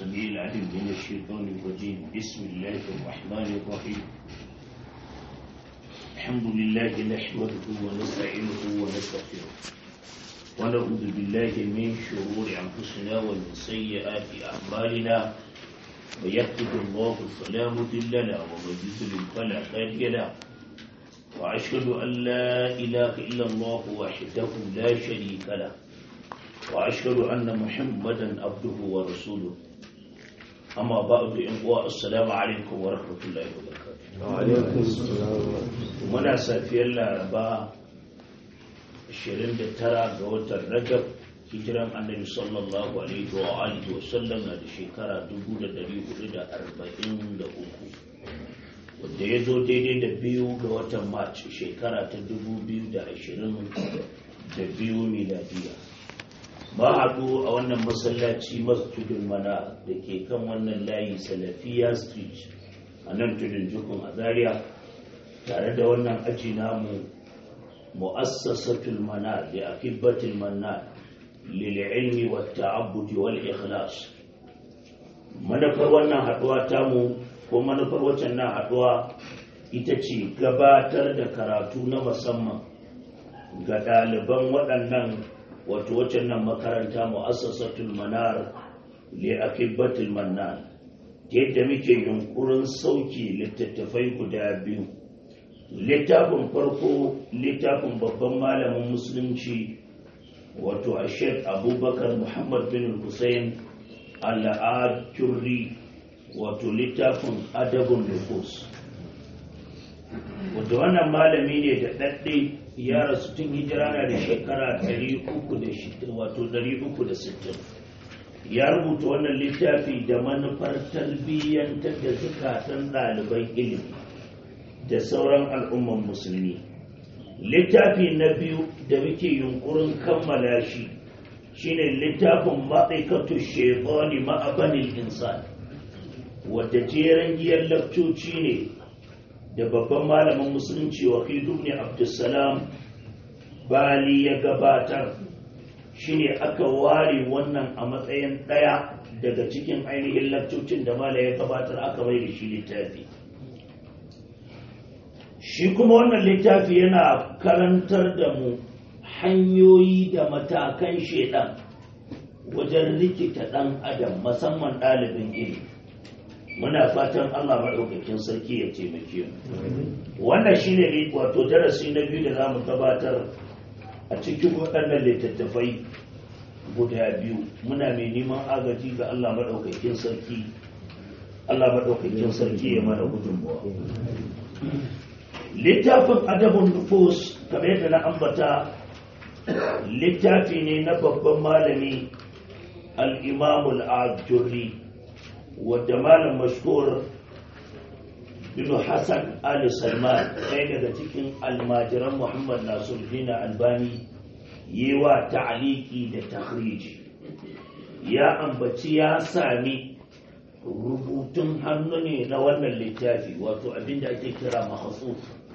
السميع العليم من الشيطان الرجيم بسم الله الرحمن الرحيم الحمد لله نحمده ونستعينه ونستغفره ونعوذ بالله من شرور أنفسنا ومن سيئات أعمالنا ويهده الله فلا مضل له ومن يضلل فلا هادي له وأشهد أن لا إله إلا الله وحده لا شريك له وأشهد أن محمدا عبده ورسوله أما بعد إخوة السلام عليكم ورحمة الله وبركاته وعليكم السلام muna safiyar laraba 29 ga watan rajab hijiran annabi sallallahu alaihi wa alihi wa sallam na da shekara 1443 wanda ya zo daidai da biyu ga watan march shekara ta 2022 miladiya ba haɗu a wannan masallaci masjidin mana da ke kan wannan layi salafiya street a nan tudun jukun a zaria tare da wannan aji namu mu'assasatul mana da akibbatul manna lil ilmi wat ta'abbudi wal ikhlas manufar wannan haduwa tamu ko manufar waccan nan haduwa ita ce gabatar da karatu na musamman ga ɗaliban waɗannan wato waccan nan makaranta mu'assasatul manar li akibbatul mannan yadda muke yunkurin sauki littattafai guda biyu littafin farko littafin babban malamin musulunci wato a sheikh abubakar muhammad bin hussein al'adurri wato littafin adabun nufus wadda wannan malami ne da ɗaɗɗe ya rasu tun hijira na da shekara 360 ya rubuta wannan littafi da manufar tarbiyyantar da zukatan ɗaliban ilimi da sauran al'umman musulmi littafi na biyu da muke yunkurin kammala shi shine littafin ma'aikatu shekoni ma'abanin insan wadda jeren giyar lafcoci ne da babban malamin musulunci wakilu ne abdulsalam bali ya gabatar shine aka ware wannan a matsayin ɗaya daga cikin ainihin lafcocin da mala ya gabatar aka mai da shi littafi shi kuma wannan littafi yana karantar da mu hanyoyi da matakan shaidan wajen rikita ɗan adam musamman ɗalibin ilimi muna fatan allah maɗaukakin sarki ya taimake mu wannan shine wato darasi na biyu da za mu gabatar a cikin waɗannan littattafai guda biyu muna mai neman agaji ga allah maɗaukakin sarki allah maɗaukakin sarki ya mana gudunmawa littafin adabun nufus kamar yadda na ambata littafi ne na babban malami al'imamul ajurri wadda malam mashhur bin hassan ali salman ɗaya daga cikin almajiran muhammad nasiruddin albani yi wa ta'aliki da tahriji ya ambaci ya sami rubutun hannu ne na wannan littafi wato abinda ake kira mahatsuf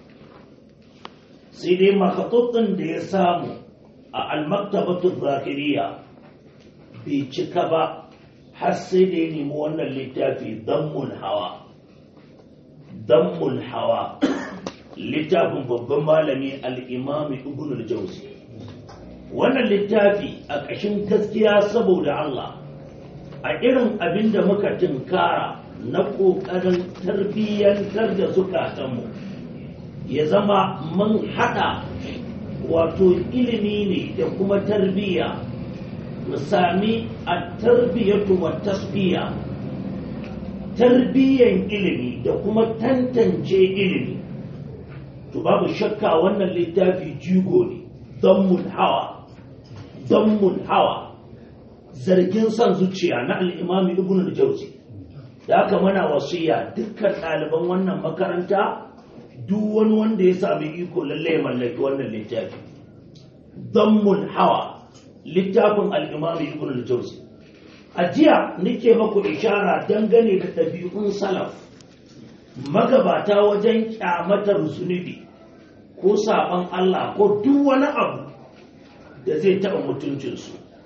sai dai mahatsufin da ya samu a almaktabatu zakiriya bai cika ba har sai da ya nemi wannan littafi dammul hawa dammul hawa littafin babban malami al'imami ibn al-jauzi wannan littafi a ƙashin gaskiya saboda Allah a irin abin da muka tinkara na ƙoƙarin tarbiyyantar da zukatanmu ya zama mun haɗa wato ilimi ne da kuma tarbiyya mu sami a tarbiyyatu wa tasbiya tarbiyyan ilimi da kuma tantance ilimi to babu shakka wannan littafi jigo ne zammul hawa zammul hawa zargin son zuciya na al'imami ibn al-jauzi da aka mana wasiya dukkan ɗaliban wannan makaranta duk wani wanda ya sami iko lalle ya mallaki wannan littafi zammul hawa littafin al'imami ibn al-jauzi a jiya nake maku ishara dangane da ɗabi'un salaf magabata wajen kyamatar zunubi ko saɓon Allah ko duk wani abu da zai taɓa mutuncinsu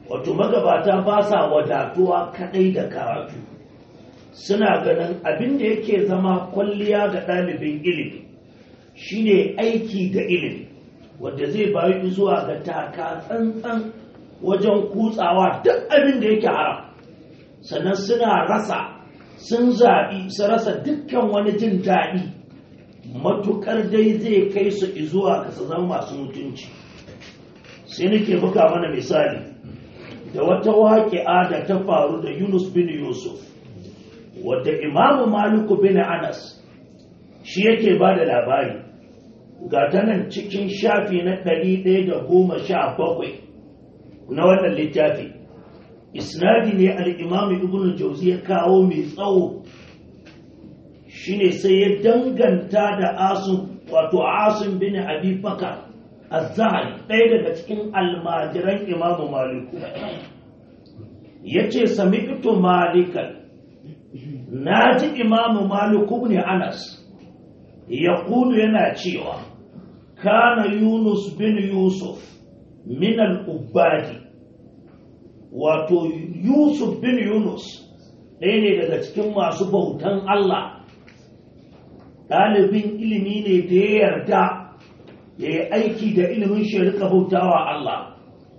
wato magabata ba sa wadatuwa kadai da karatu suna ganin abin da yake zama kwalliya ga ɗalibin ilimi shine aiki da ilimi wanda zai bayu zuwa ga taka tsantsan wajen kutsawa duk abin da yake haram sannan suna rasa sun zaɓi su rasa dukkan wani jin daɗi matukar dai zai kai su zuwa ga su zama masu mutunci sai nake buga mana misali da wata waƙi'a da ta faru da yunus bin yusuf wadda imamu maliku bin anas shi yake ba da labari ga ta nan cikin shafi na ɗari ɗaya da goma sha bakwai na wannan littafi isnadi ne al'imamu ibn jauzi ya kawo mai tsawo shine sai ya danganta da asun wato asun bin abi bakar az-zahri ɗaya daga cikin almajiran imamu maliku ya ce sami'tu malikan na ji imamu maliku ne anas ya kudu yana cewa kana yunus bin yusuf min al-ubadi wato yusuf bin yunus ɗaya ne daga cikin masu bautan allah ɗalibin ilimi ne da ya yarda ya yi aiki da ilimin shi rika bautawa Allah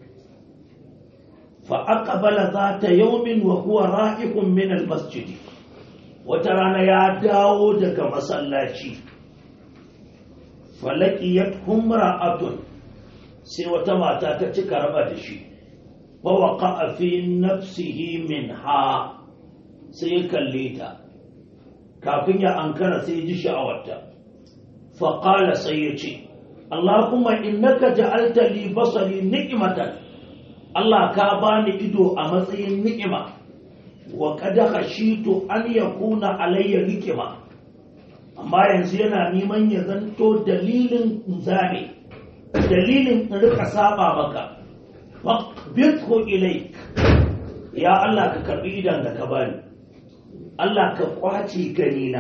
fa aqbala zata yawmin wa huwa ra'ihun min al-masjid wata rana ya dawo daga masallaci falaqiyat humra'atun sai wata mata ta cika raba da shi fa waqa'a fi nafsihi minha sai ya kalle ta kafin ya ankara sai ya ji sha'awarta fa qala sai ya ce Allahumma innaka ja'alta li basari ni'matan Allah ka bani ido a matsayin ni'ima wa qad khashitu an yakuna alayya hikima amma yanzu yana neman ya zanto dalilin zane dalilin in rika saba maka faqbidhu ilayk ya Allah ka karbi idan da ka bani Allah ka kwace ganina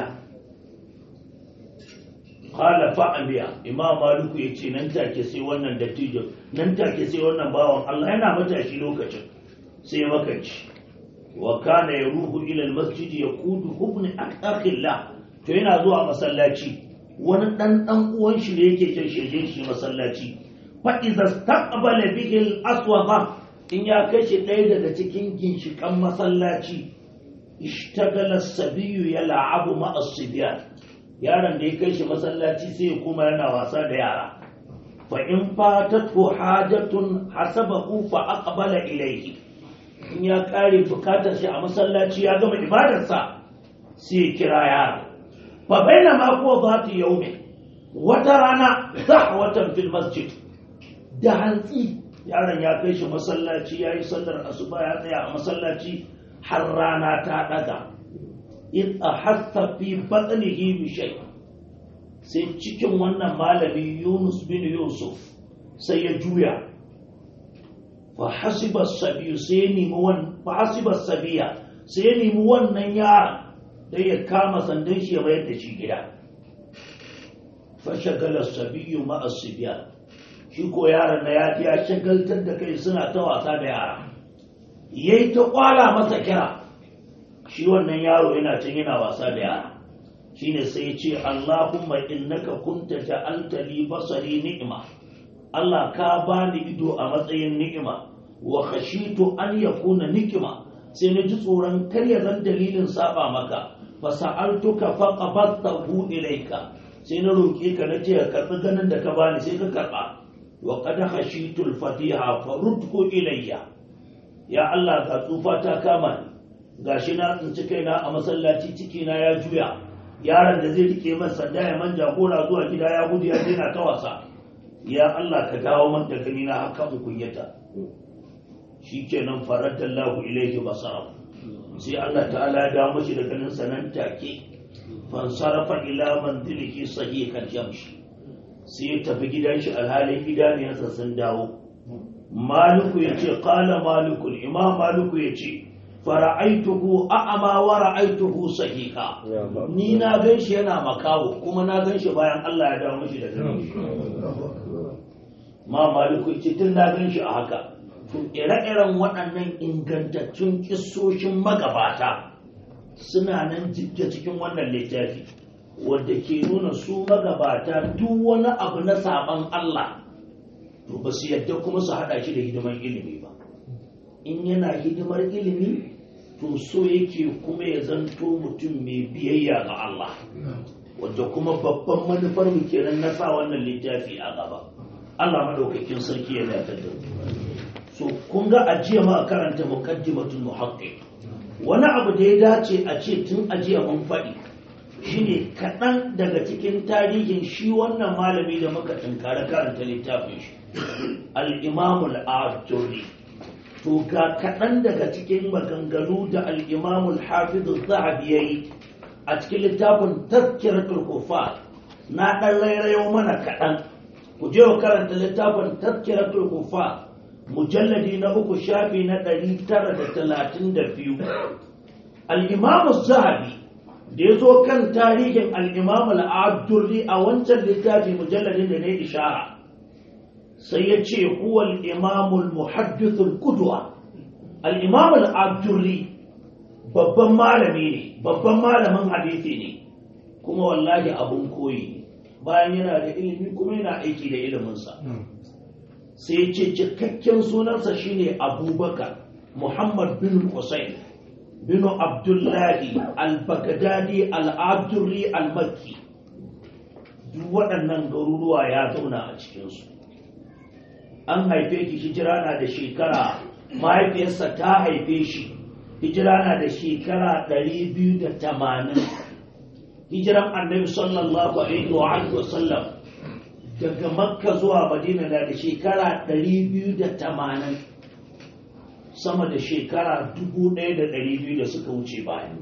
kala fa'amiya imam maliku ya ce nan take sai wannan dattijo nan take sai wannan bawan Allah yana matashi lokacin sai ya makanci wa kana yaruhu ila almasjid yaqudu ibn akhillah to yana zuwa masallaci wani dan dan uwan shi ne yake kin shirye shi masallaci fa idza staqbala bihi al-aswaqa in ya kashe ɗaya daga cikin ginshikan masallaci ishtagala as-sabiyyu yal'abu ma'a as-sibyan yaron da ya kai shi masallaci sai ya kuma yana wasa da yara fa in fatatu hajatun hasabahu fa aqbala ilayhi in ya kare bukatar shi a masallaci ya gama ibadarsa sai ya kira yara fa bainama huwa zati yawmi wata rana dahwatan fil masjid da hantsi yaron ya kai shi masallaci yayi sallar asuba ya tsaya a masallaci har rana ta daga in ahassa fi batsanihi bi shay sai cikin wannan malami Yunus bin Yusuf sai ya juya fa hasiba sabiyu sai ya nemi wannan fa hasiba sabiya sai ya nemi wannan yaron da ya kama sandan shi ya bayar da shi gida fa shagala sabiyu ma asibiya shi ko yaron na ya ya shagaltar da kai suna ta wasa da yara yayi ta kwala masa kira shi wannan yaro yana can yana wasa da yara shine sai ya ce Allahumma innaka kunta ja'alta li basari ni'ma Allah ka bani ido a matsayin ni'ima wa khashitu an yakuna nikima sai na ji tsoron kar ya zan dalilin saba maka fa sa'altuka fa qabattahu ilayka sai na roke ka na ce ka karbi ganin da ka bani sai ka karba wa qad khashitu al-fatiha fa rudku ilayya ya Allah ga tsufa ta kama ni gashi na tsinci kaina a masallaci ciki na ya juya yaron da zai rike masa sanda ya man jagora zuwa gida ya gudu ya daina ta wasa ya Allah ka dawo man da gani na haka mu kunyata shikenan faradallahu ilaihi basara sai Allah ta'ala ya dawo mashi da ganin sanan take fansarafa ila manzilihi sahihan jamshi sai ya tafi gidan shi alhalin gidaniyarsa sun dawo maliku ya ce kala malikul imam maliku ya ce fara'aituhu a'ama wa ra'aituhu sahiha ni na gan shi yana makawo kuma na gan shi bayan Allah ya dawo mishi da gani ma maliku ya ce tun na gan shi a haka to ire-iren waɗannan ingantattun kisoshin magabata suna nan jibge cikin wannan littafi wadda ke nuna su magabata duk wani abu na saban Allah to ba su yadda kuma su haɗa shi da hidimar ilimi ba in yana hidimar ilimi to so yake kuma ya zanto mutum mai biyayya ga Allah wadda kuma babban manufar mu kenan na sa wannan littafi a gaba Allah madaukakin sarki ya dace da so kun ga ajiya ma karanta muqaddimatul muhaqqiq wani abu da ya dace a ce tun ajiya mun faɗi shine kaɗan daga cikin tarihin shi wannan malami da muka tunkara karanta littafin shi al-imamul ajuri to ga kaɗan daga cikin maganganu da al-imamul hafizu zahabi yayi a cikin littafin tazkiratul kufa na ɗan rairayo mana kaɗan ku je ku karanta littafin tazkiratul kufa mujalladi na uku shafi na ɗari tara da talatin da biyu al'imamu zahabi da ya zo kan tarihin al'imamu al'adurri a wancan littafi mujalladin da na ishara sai ya ce huwa al'imamul muhaddithul kudwa al'imamu al'adurri babban malami ne babban malamin hadithi ne kuma wallahi abun koyi ne bayan yana da ilimi kuma yana aiki da iliminsa sai ce cikakken sunansa shine abubakar muhammad bin hussein bin abdullahi al-baghdadi al-abdurri al-makki duk waɗannan garuruwa ya zauna a cikinsu an haife shi hijira na da shekara mahaifiyarsa ta haife shi hijira na da shekara 280 hijiran annabi sallallahu alaihi wa sallam daga makka zuwa madina na da shekara 280 sama da shekara 1200 da suka wuce bayan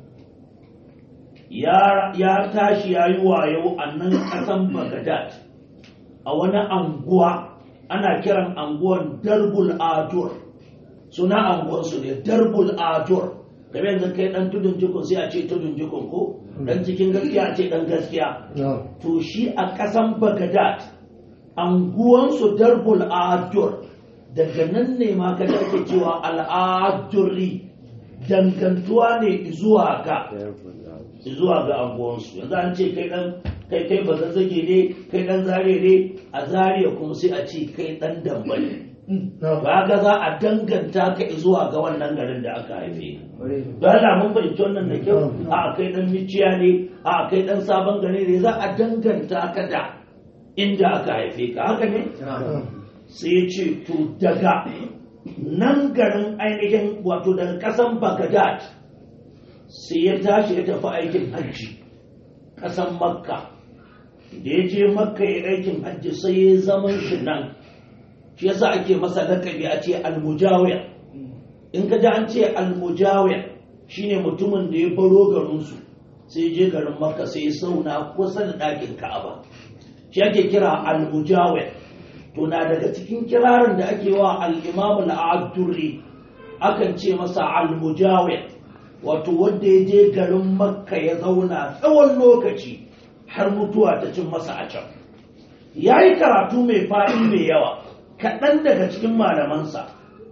ya tashi ya yi wayo a nan ƙasan bagadad a wani anguwa ana kiran anguwan darbul adur suna anguwansu ne darbul adur game yanzu kai dan tudun jikun sai a ce tudun jikun ko dan cikin gaskiya a ce dan gaskiya to shi a ƙasan bagadad anguwansu darbul adur daga nan ne ma ka ake cewa al'adurri dangantuwa ne zuwa ga zuwa ga anguwansu yanzu an ce kai dan kai kai ba zazzage ne kai dan zare ne a zariya kuma sai a ce kai dan dambali ba ga za a danganta ka zuwa ga wannan garin da aka haife don Allah mun fahimci wannan da kyau a kai dan miciya ne a kai dan sabon gari ne za a danganta ka da inda aka haife ka haka ne sai ya ce to daga nan garin ainihin wato daga kasan Baghdad sai ya tashi ya tafi aikin hajji kasan Makka da ya je Makka ya aikin hajji sai ya zaman shi nan shi yasa ake masa lakabi a ce almujawir in ka ji an ce almujawir shine mutumin da ya baro garinsu sai je garin makka sai ya sauna kusa da ɗakin ka'aba shi ake kira almujawir to na daga cikin kirarin da ake wa al-imam al-abdurri akan ce masa almujawir wato wanda ya je garin makka ya zauna tsawon lokaci har mutuwa ta cin masa a can ya yi karatu mai faɗi mai yawa kaɗan daga cikin malamansa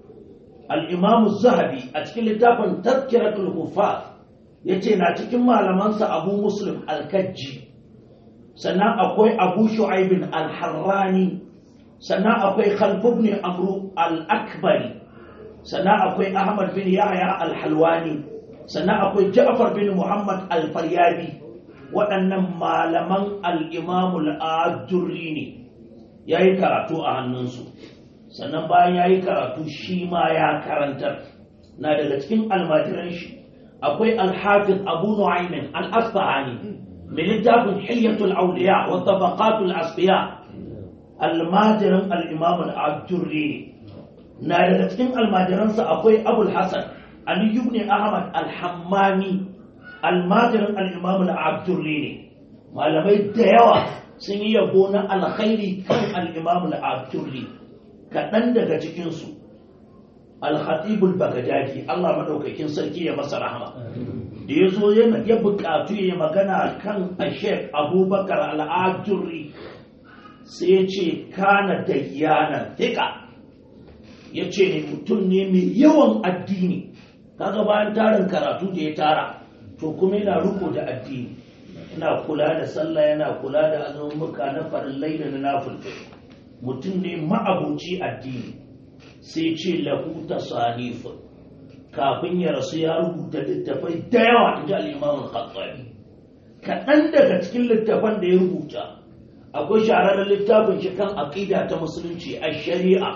al'imamu zahabi a cikin littafin tazkiratul kufa ya ce na cikin malamansa abu muslim al-kajji sannan akwai abu shu'aibin al-harrani sannan akwai khalfubni amru al-akbari sannan akwai ahmad bin yahya al-halwani sannan akwai ja'far bin muhammad al-faryabi waɗannan malaman al-imamul ajurri ne ya yi karatu a hannunsu sannan bayan ya yi karatu shi ma ya karantar na daga cikin almajiran shi akwai alhafiz abu nu'aymin al-asfahani min littafin hilyatul awliya wa tabaqatul asfiya almajiran al-imam al-ajurri na daga cikin almajiransa akwai abul hasan ali ibn ahmad al-hammani almajiran al-imam al-ajurri ne malamai da yawa sun yi yabo na alkhairi kan al'imam al'abturri kaɗan daga cikinsu al-khatibul bagadadi Allah maɗaukakin sarki ya masa rahama da ya zo ya buƙatu ya magana kan ashek abubakar al'abturri sai ya ce kana da yanar tika ya ce ne mutum ne mai yawan addini kaga bayan tarin karatu da ya tara to kuma yana riko da addini yana kula da sallah yana kula da azummuka na farillai da na nafilfil mutum ne ma'abuci addini sai ce lahu tasanifun kafin ya rasu ya rubuta littafai da yawa in ji al'imamun khattabi kaɗan daga cikin littafan da ya rubuta akwai shahararren littafin shi kan aƙida ta musulunci a shari'a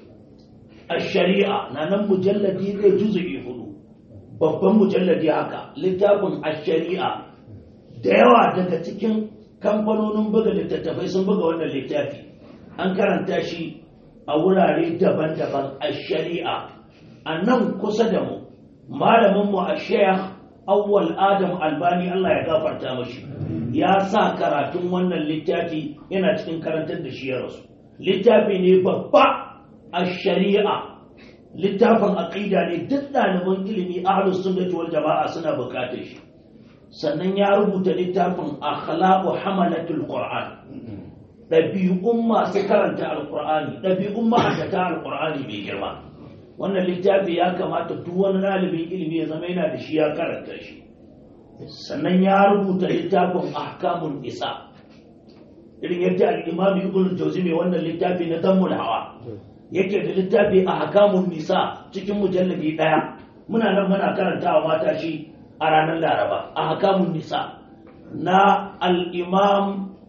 a shari'a na nan mujalladi zai juzu'i hudu babban mujalladi haka littafin a shari'a da yawa daga cikin kamfanonin buga littattafai sun buga wannan littafi an karanta shi a wurare daban-daban a shari'a a nan kusa da mu malaminmu a sheikh awwal adam albani Allah ya gafarta mashi ya sa karatun wannan littafi yana cikin karantar da shi ya rasu littafi ne babba a shari'a littafin aqida ne duk ɗaliban ilimi ahlus sunnati wal jama'a suna bukatar shi sannan ya rubuta littafin akhlaqu hamalatul qur'an ɗabi'un masu karanta alqur'ani ɗabi'un ma'aikata alqur'ani mai girma wannan littafi ya kamata duk wani ɗalibin ilimi ya zama yana da shi ya karanta shi sannan ya rubuta littafin ahkamun isa irin yadda al-imam ibn jawzi mai wannan littafi na dammul hawa yake da littafi ahkamun nisa cikin mujalladi daya muna nan muna karantawa mata shi a ranar laraba ahkamun nisa na al-imam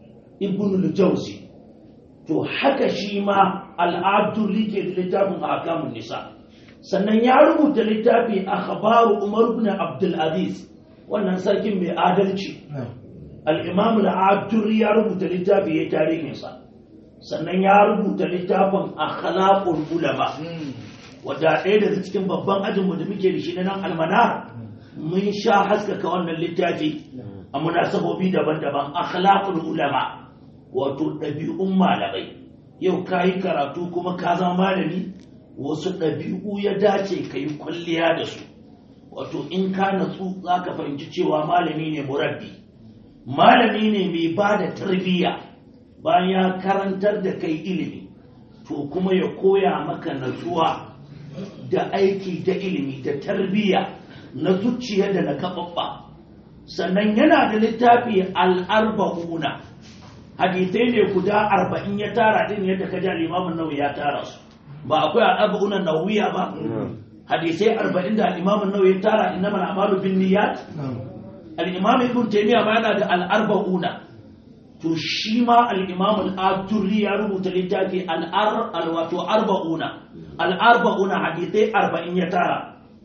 ibn jawzi to haka shi ma al-abdulli ke da littafin ahkamun nisa sannan ya rubuta littafi akhbaru umar ibn abdul aziz wannan sarkin mai adalci al'imam al'aduri ya rubuta littafi ya tarihinsa sannan ya rubuta littafin akhlaqul ulama wadda ɗaya daga cikin babban ajinmu da muke da shi na nan almana mun sha haskaka wannan littafi a munasabobi daban-daban akhlaqul ulama wato ɗabi'un malamai yau ka yi karatu kuma ka zama malami wasu ɗabi'u ya dace ka yi kwalliya da su wato in ka natsu za ka fahimci cewa malami ne murabbi malami ne mai ba da tarbiyya bayan ya karantar da kai ilimi to kuma ya koya maka natsuwa da aiki da ilimi da tarbiyya na zuciya da na kaɓaɓɓa sannan yana da littafi al'arba'una hadithai ne guda arba'in ya tara din yadda ka ja limamin nawawi ya tara su ba akwai al'arba'una nawawiya ba hadisai arba'in da al'imamun nawa ya tara inna mana amalu bin niyyat al'imam ibn taymiya ma yana da al'arba'una to shi ma al'imam al'adurri ya rubuta littafi al'ar wato arba'una al'arba'una hadisai arba'in ya tara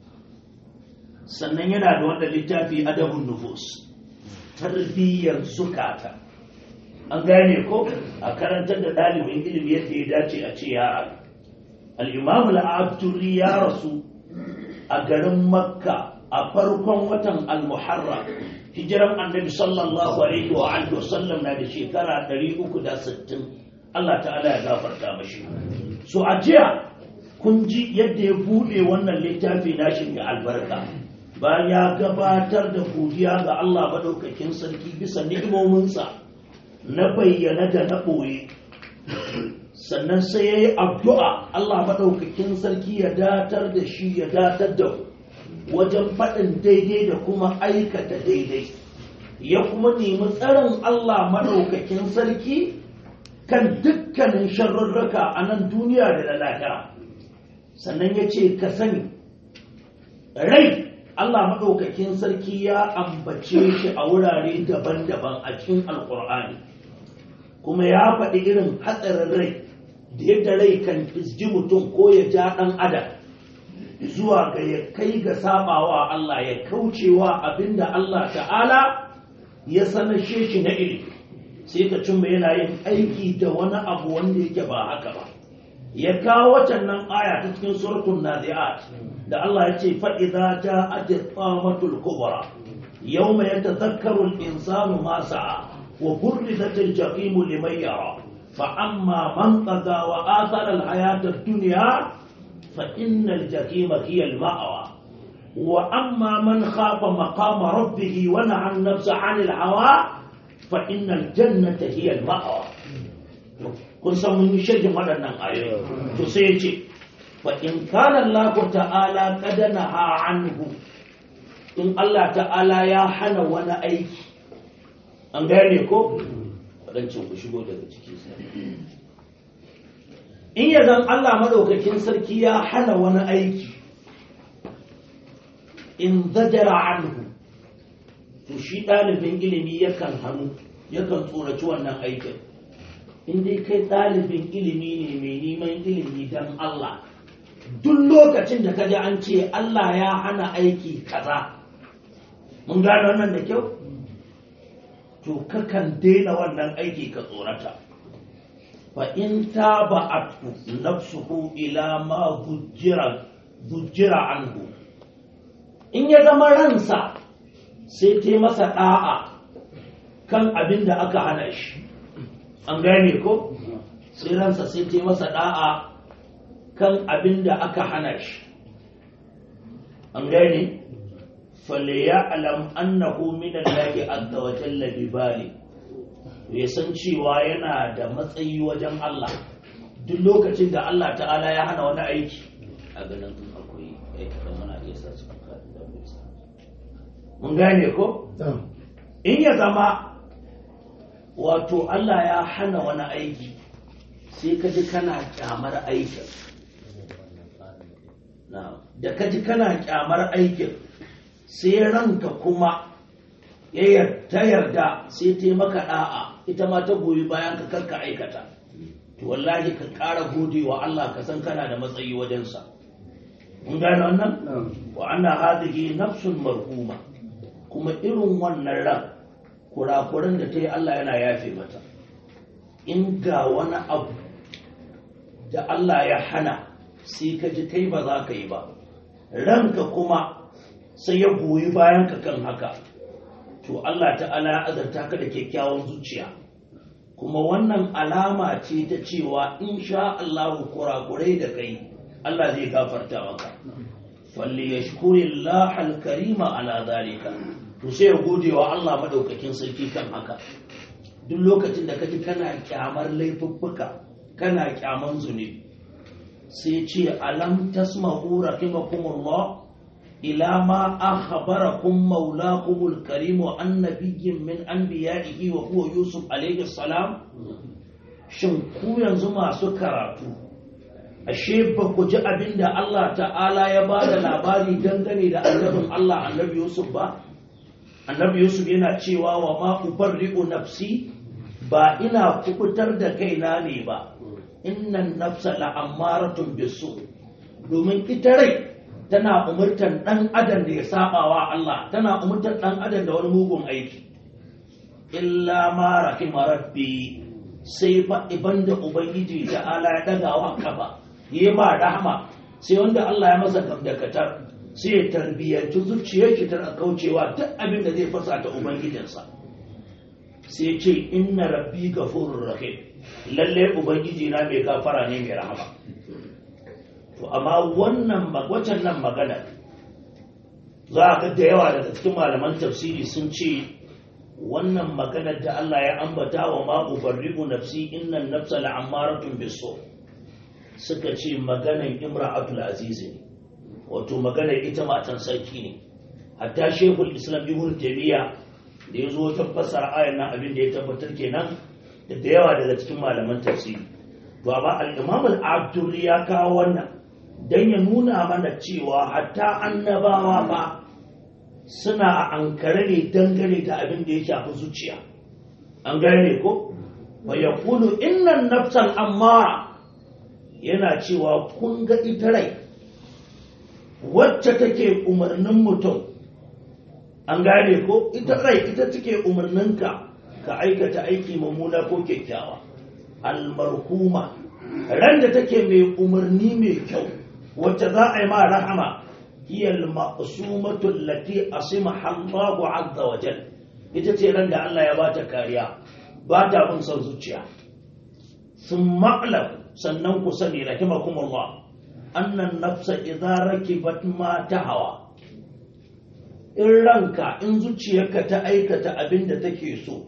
sannan yana da wanda littafi adabun nufus tarbiyyar zukata an gane ko a karantar da ɗalibin ilimi yadda ya dace a ce yara al'imam al'abdurri ya rasu a garin makka a farkon watan al-muharram hijiran annabi sallallahu alaihi wa alihi wasallam na da shekara 360 Allah ta'ala ya gafarta mashi so a jiya kun ji yadda ya bude wannan littafi nashi mai albarka bayan ya gabatar da godiya ga Allah madaukakin sarki bisa ni'imominsa na bayyana da na ɓoye sannan sai ya yi addu'a Allah maɗaukakin sarki ya datar da shi ya datar da wajen faɗin daidai da kuma aikata daidai ya kuma nemi tsarin Allah maɗaukakin sarki kan dukkanin sharrurraka a nan duniya da lahira sannan ya ce ka sani rai Allah maɗaukakin sarki ya ambace shi a wurare daban-daban a cikin alƙur'ani kuma ya faɗi irin hatsarin rai da yadda rai kan fisji mutum ko ya ja ɗan adam zuwa ga ya kai ga sabawa Allah ya kaucewa abinda Allah ta'ala ya sanashe shi na ilimi sai ka cimma yana yin aiki da wani abu wanda yake ba haka ba ya kawo watan nan aya ta cikin suratul nazi'at da Allah ya ce fa idza ja'at at-tamatul kubra yawma yatadhakkaru al-insanu ma sa'a wa burrizat al-jahim liman yara فأما من طغى وآثر الحياة الدنيا فإن الجحيم هي المأوى وأما من خاف مقام ربه ونهى النفس عن الهوى فإن الجنة هي المأوى kun san mun yi shirkin waɗannan ayoyi to sai ya ce fa in kana Allah ta'ala qad naha anhu in Allah ta'ala ya hana wani aiki an gane ko waɗancan ku shigo daga ciki in ya zan Allah madaukakin sarki ya hana wani aiki in zajara anhu to shi ɗalibin ilimi yakan hannu yakan tsoraci wannan aikin in dai kai ɗalibin ilimi ne mai neman ilimi don Allah duk lokacin da ka ji an ce Allah ya hana aiki kaza mun gane wannan da kyau to kakan daina wannan aiki ka tsorata fa in taba'atu nafsuhu ila ma zujjira zujjira anhu in ya zama ransa sai ta masa da'a kan abin da aka hana shi an gane ko sai ransa sai ta masa da'a kan abin da aka hana shi an gane فليعلم أنه من الله عز وجل ببالي ya san cewa yana da matsayi wajen Allah duk lokacin da Allah ta'ala ya hana wani aiki a ganin akwai aikata mana iya sa su da mun gane ko in ya zama wato Allah ya hana wani aiki sai ka ji kana kyamar aikin da ka ji kana kyamar aikin sai ranka kuma ya ta yarda sai ta maka da'a ita ma ta goyi bayan ka karka aikata to wallahi ka ƙara gode wa Allah ka san kana da matsayi wajensa mun gane wannan wa anna hadhihi nafsun marhuma kuma irin wannan ran kurakuran da ta yi Allah yana yafe mata in ga wani abu da Allah ya hana sai ka ji kai ba za ka yi ba ranka kuma sai ya goyi bayan ka kan haka to Allah ta'ala ya azarta ka da kyakkyawan zuciya kuma wannan alama ce ta cewa insha Allah kurakurai da kai Allah zai gafarta maka falli yashkuri Allah al-karima ala zalika to sai ya gode wa Allah madaukakin sarki kan haka duk lokacin da kaji kana kyamar laifuffuka kana kyaman zunubi sai ce alam tasma'u rahimakumullah ila ma akhbarakum maulakumul karim wa annabiyyin min anbiya'ihi wa huwa yusuf alayhi salam shin ku yanzu masu karatu ashe ba ku ji abinda Allah ta'ala ya ba da labari dangane da annabin Allah annabi yusuf ba annabi yusuf yana cewa wa ma ubarri'u nafsi ba ina kubutar da kaina ne ba innan nafsa la'ammaratun bisu domin ita rai tana umurtar dan adam da ya saba wa Allah tana umurtar dan adam da wani mugun aiki illa ma rahima rabbi sai fa iban da ubangiji ta ala ya daga wa kafa yi ba rahama sai wanda Allah ya masa gamdakatar sai ya tarbiyyanci zuciyar shi tana kaucewa duk abin da zai fasa ta ubangijinsa sai ce inna rabbi gafurur rahim lalle ubangiji na mai gafara ne mai rahama to amma wannan waccan nan magana za a ga da yawa daga cikin malaman tafsiri sun ce wannan maganar da Allah ya ambata wa ma ubarri'u nafsi innan nafsa la'ammaratun biso suka ce maganar imra'atul aziz ne wato maganar ita matan sarki ne hatta shekul islam ibn taymiya da ya zo wajen fassara ayar nan abin da ya tabbatar kenan da da yawa daga cikin malaman tafsiri to amma al-imam al-abdur ya kawo wannan dan ya nuna mana cewa hatta annabawa ba suna a ankare ne dangane da abin da ya shafi zuciya an gane ko wa yaqulu innan nafsal ammara yana cewa kun ga ita rai wacce take umarnin mutum an gane ko ita rai ita take umarninka ka aikata aiki mummuna ko kyakkyawa almarhuma ran da take mai umarni mai kyau wacce za a yi ma rahama hiya al-ma'sumatu allati asimaha Allahu azza wa jal ita ce ran da Allah ya bata kariya ba ta bin son zuciya sun ma'lam sannan ku sani rahimakumullah annan nafsa idza rakibat ma hawa. in ranka in zuciyarka ta aikata abin da take so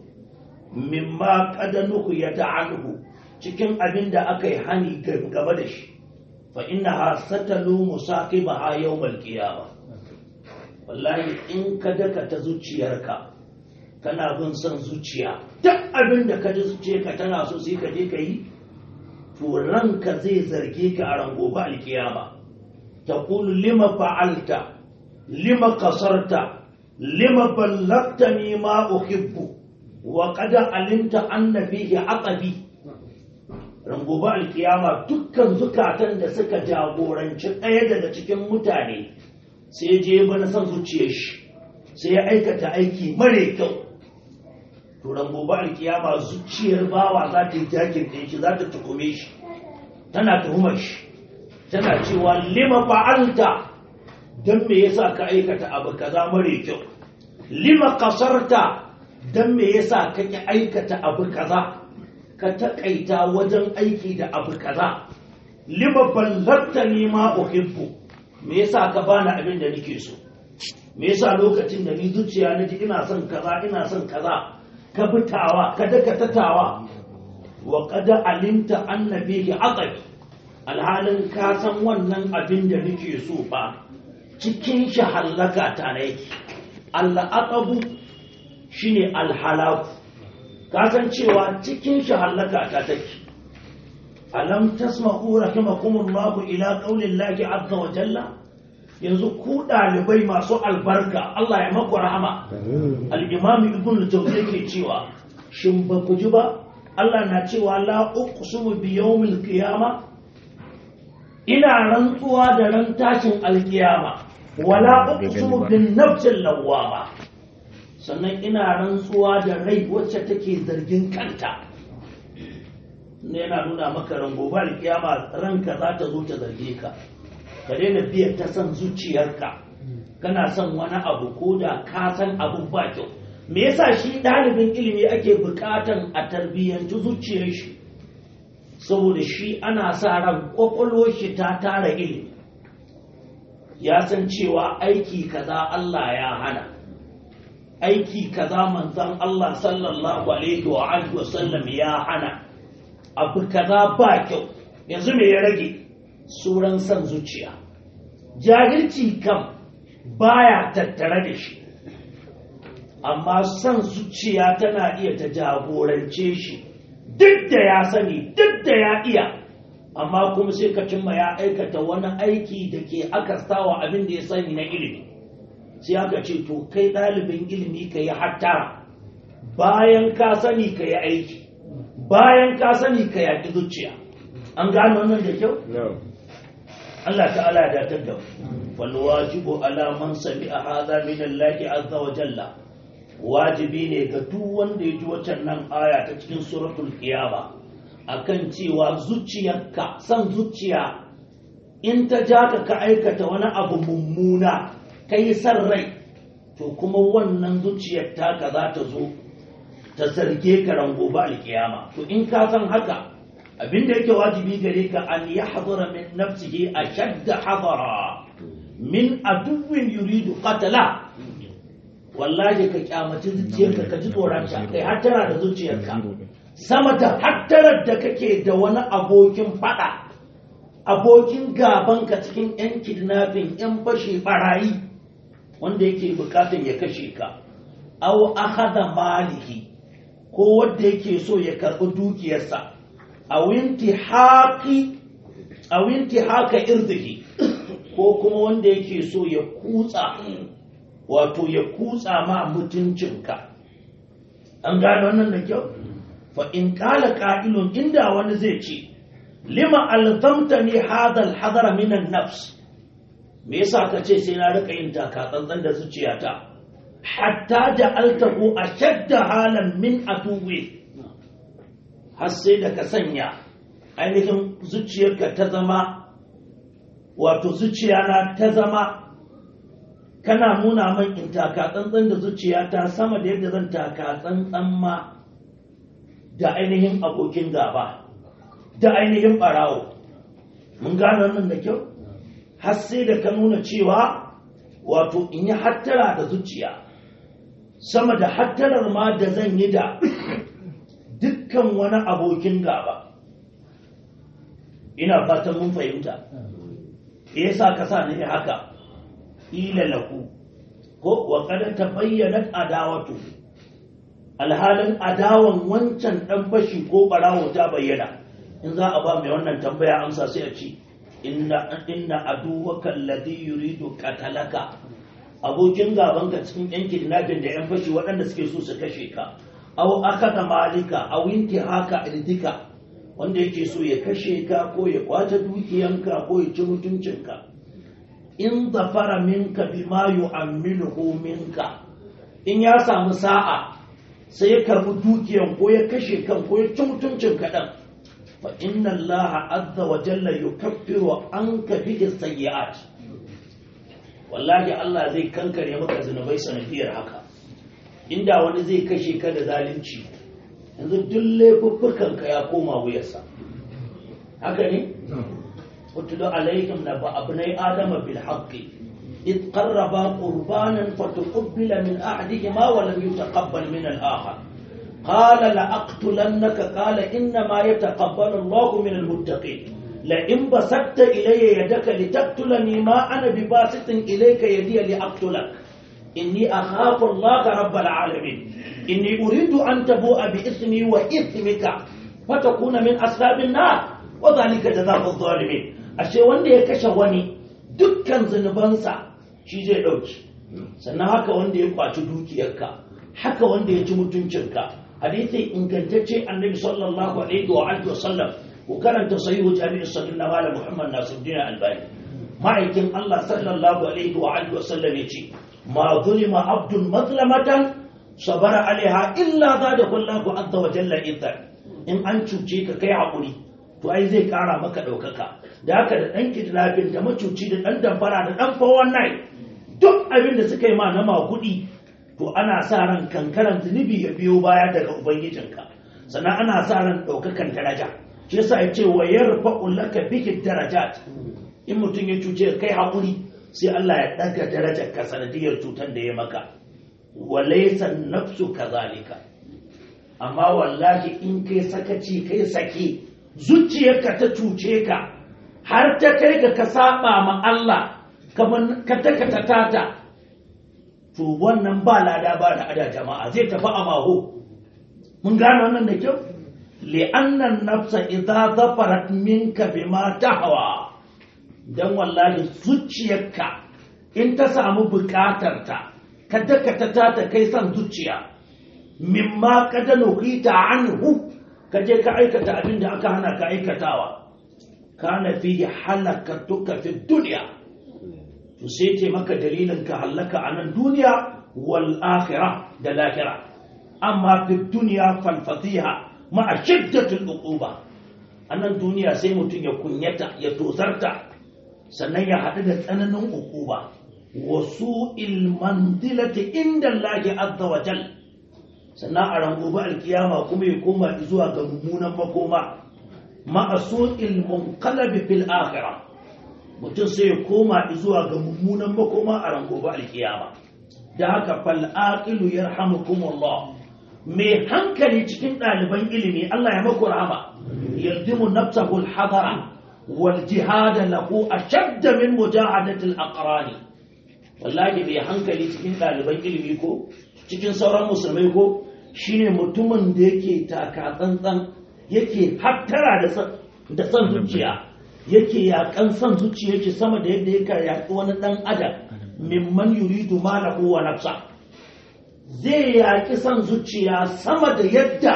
mimma qadanuhu ya ta'anhu cikin abin da aka yi hani gaba da shi fa innaha satalu musaqibaha yawmal qiyamah wallahi in ka daka ta zuciyarka kana bin son zuciya duk abin da ka ji zuciyarka tana so sai ka je ka yi to ranka zai zarge ka a rango ba alkiyama taqulu lima fa'alta lima kasarta lima ballagtani ma uhibbu wa qad alimta anna fihi aqabi rangoba alkiyama dukkan zukatan da suka jagoranci ɗaya daga cikin mutane sai je bana son zuciyar shi sai ya aikata aiki mare kyau to rangoba alkiyama zuciyar bawa za ta yi jakin ɗin shi za ta tukume shi tana tuhumar shi tana cewa lima fa'alta don me yasa ka aikata abu kaza mare kyau lima kasarta don me yasa ka ki aikata abu kaza ka taƙaita wajen aiki da abu kaza lima ballarta ni ma uhibbu me yasa ka bani abin da nake so me yasa lokacin da ni zuciya na ji ina son kaza ina son kaza ka bitawa ka daka tatawa wa qad alimta anna bihi aqabi alhalin ka san wannan abin da nake so ba cikin shi hallaka ta na yake al'aqabu shine alhalaku ka san cewa cikin shi hallaka ta take alam tasma'u rahimakumullahu ila qaulillahi azza wa jalla yanzu ku dalibai masu albarka Allah ya maku rahama al-imam ibn al-jawzi yake cewa shin ba ku ji ba Allah na cewa la uqsimu bi yawmil qiyama ina rantsuwa da ran tashin alkiyama wala uqsimu bin nafsil lawwama sannan ina rantsuwa da rai wacce take zargin kanta ne yana nuna maka rango ba alkiyama ranka za ta zo ta zarge ka ka daina biya ta san zuciyarka kana son wani abu ko da ka san abu ba kyau me yasa shi ɗalibin ilimi ake buƙatan a tarbiyyanci zuciyar shi saboda shi ana sa ran ƙwaƙwalwar shi ta tara ilimi ya san cewa aiki kaza Allah ya hana aiki kaza manzon Allah sallallahu alaihi wa alihi wa sallam ya hana abu kaza ba kyau yanzu me ya rage suran san zuciya jahilci kam baya tattare da shi amma san zuciya tana iya ta jagorance shi duk da ya sani duk da ya iya amma kuma sai ka cimma ya aikata wani aiki da ke akastawa abin da ya sani na ilimi sai aka ce to kai ɗalibin ilimi ka yi hattara bayan ka sani ka yi aiki bayan ka sani ka yaƙi zuciya an gano wannan da kyau? Allah ta'ala ya datar da wal wajibu ala man sami'a hadha min Allah azza wa jalla wajibi ne ga duk wanda ya ji waccan nan aya ta cikin suratul qiyama akan cewa zuciyarka san zuciya in ta ja ka ka aikata wani abu mummuna kai san rai to kuma wannan zuciyar taka za ta zo ta zarge ka rango ba alkiyama to in ka san haka abinda yake wajibi gare ka an ya hadara min nafsihi a shadda hadara min aduwin yuridu qatala wallahi ka kyamaci zuciyarka ka ji tsoronta kai hattara da zuciyarka sama da hattarar da kake da wani abokin fada abokin gabanka cikin yan kidnapping yan fashe barayi wanda yake bukatun ya kashe ka aw akhadha malihi ko wanda yake so ya karbi dukiyarsa a winti haƙi a winti haka irdihi ko kuma wanda yake so ya kutsa wato ya kutsa ma mutuncinka an gano wannan da kyau fa in kala qa'ilun inda wani zai ce lima alzamtani hadha alhadar min an-nafs me yasa ka ce sai na rika yin taka tsantsan da zuciyata hatta ja'altahu ashadda halan min atuwi har sai da ka sanya ainihin zuciyarka ta zama wato zuciyana ta zama kana nuna man in taka tsantsan da zuciyata sama da yadda zan taka tsantsan ma da ainihin abokin gaba da ainihin barawo mun gano nan da kyau har sai da ka nuna cewa wato in yi hattara da zuciya sama da hattarar ma da zan yi da dukkan wani abokin gaba ina fatan mun fahimta me yasa ka sa ne haka ila lahu ko wa qad tabayyanat adawatu alhalin adawan wancan dan fashi ko barawo ta bayyana in za a ba mai wannan tambaya amsa sai a ce inna inna aduwaka alladhi yuridu qatalaka abokin gabanka cikin yan kidnapping da yan fashi waɗanda suke so su kashe ka aw akada malika aw haka irdika wanda yake so ya kashe ka ko ya kwace dukiyanka ko ya ci mutuncinka in zafara minka bima yu'ammiluhu minka in ya samu sa'a sai ya karbi dukiyan ko ya kashe kan ko ya ci mutuncin kaɗan fa inna allaha azza wa jalla yukaffiru anka bi sayyi'at wallahi Allah zai kankare maka zunubai sanadiyar haka inda wani zai kashe ka da zalunci yanzu duk laifuffukan ka ya koma wuyarsa haka ne utlu alaikum na abnai adama bil haqqi إذ قربا قربانا فتقبل من أحدهما ولم يتقبل من الآخر قال لأقتلنك قال إنما يتقبل الله من المتقين لئن بسطت إلي يدك لتقتلني ما أنا بباسط إليك يدي لأقتلك إني أخاف الله رب العالمين إني أريد أن تبوء بإثمي وإثمك فتكون من أصحاب النار وذلك جزاء الظالمين أشي وندي يكشوني dukkan zunubansa shi zai ɗauki sannan haka wanda ya kwaci dukiyarka haka wanda ya ci mutuncinka hadisi ingantacce annabi sallallahu alaihi wa alihi wasallam ku karanta sahihu jami'u sallallahu na malam muhammad nasiruddin albani ma'aikin Allah sallallahu alaihi wa alihi wasallam ya ce ma zulima abdun mazlamatan sabara alaiha illa zada kullahu azza wa jalla idda in an cuce ka kai hakuri to ai zai kara maka ɗaukaka da haka da ɗan kidnapping da macuci da ɗan damfara da ɗan fawon nai duk abin da suka yi ma na magudi to ana sa ran kankaran zunubi ya biyo baya daga ubangijinka sannan ana sa ran ɗaukakan daraja shi yasa ya ce wa yarfa'u laka bihi darajat in mutum ya cuce kai haƙuri sai Allah ya ɗaga darajar ka sanadiyar cutar da ya maka wa laysa nafsu kazalika amma wallahi in kai sakaci kai sake zuciyarka ta cuce ka har ta kai ga ka saba ma Allah kamar ka takata tata to wannan ba lada ba da ada jama'a zai tafi a maho mun gane wannan da kyau li'annan nafsa idza zafarat minka bima tahwa dan wallahi zuciyarka in ta samu bukatar ta ka dakata ta kai san zuciya mimma kada nuhita anhu ka je ka aikata abin da aka hana ka aikatawa kana fi halakatuka fi duniya to sai ce maka dalilin ka halaka a nan duniya wal akhirah da lahira amma fi duniya fal fatiha ma shiddatul uquba a nan duniya sai mutum ya kunyata ya tosarta sannan ya haɗu da tsananin uquba wasu ilmandilati inda Allah azza wa jal sannan a rangoba alkiyama kuma ya koma zuwa ga mummunan makoma ma'asu'il munqalabi fil akhirah mutum sai ya koma zuwa ga mummunan makoma a ran gobe alkiyama da haka fal aqilu yarhamukumullah mai hankali cikin ɗaliban ilimi Allah ya maku rahama yaldimu nafsahu al-hadara wal jihad lahu ashadd min mujahadati al-aqrani wallahi mai hankali cikin ɗaliban ilimi ko cikin sauran musulmai ko shine mutumin da yake taka tsantsan yake hattara da son zuciya yake yakan son zuciya yake sama da yadda yake yaƙi wani ɗan adam mimman yuridu malahu wa nafsa zai yaƙi son zuciya sama da yadda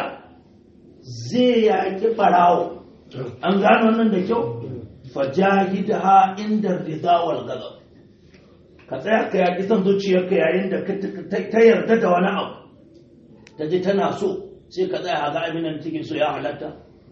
zai yaƙi ɓarawo an gano wannan da kyau fajahidha inda rida wal ghadab ka tsaya ka yaƙi son zuciyarka yayin da ta yarda da wani abu ta ji tana so sai ka tsaya ga abin da take so ya halatta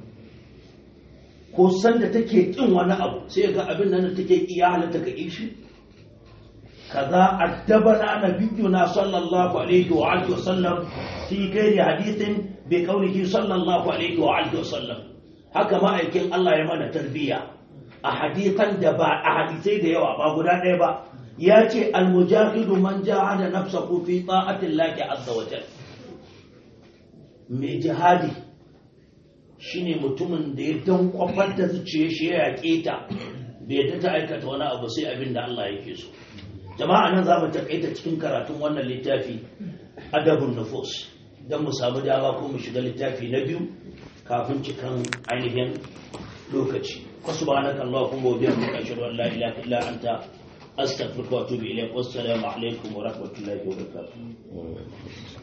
ko san da take kin wani abu sai ga abin da take ki ya halatta ka yi shi kaza addabana nabiyuna sallallahu alaihi wa alihi wasallam fi gairi hadithin bi qawlihi sallallahu alaihi wa alihi wasallam haka ma'aikin Allah ya mana tarbiyya a hadithan da ba a hadisai da yawa ba guda ɗaya ba ya ce almujahidu man jahada nafsahu fi ta'atillahi azza wa jalla mai jihadi shine mutumin da ya dan kwafar da zuciya shi ya yaƙe ta bai yadda ta aikata wani abu sai abin da Allah yake so jama'a nan za mu takaita cikin karatun wannan littafi adabun nufus don mu samu dama ko mu shiga littafi na biyu kafin cikan ainihin lokaci wasu ba na kallon kuma biyar mu kan shirin la ilaha illa anta astaghfiruka wa atubu ilayk wassalamu alaikum wa rahmatullahi wa barakatuh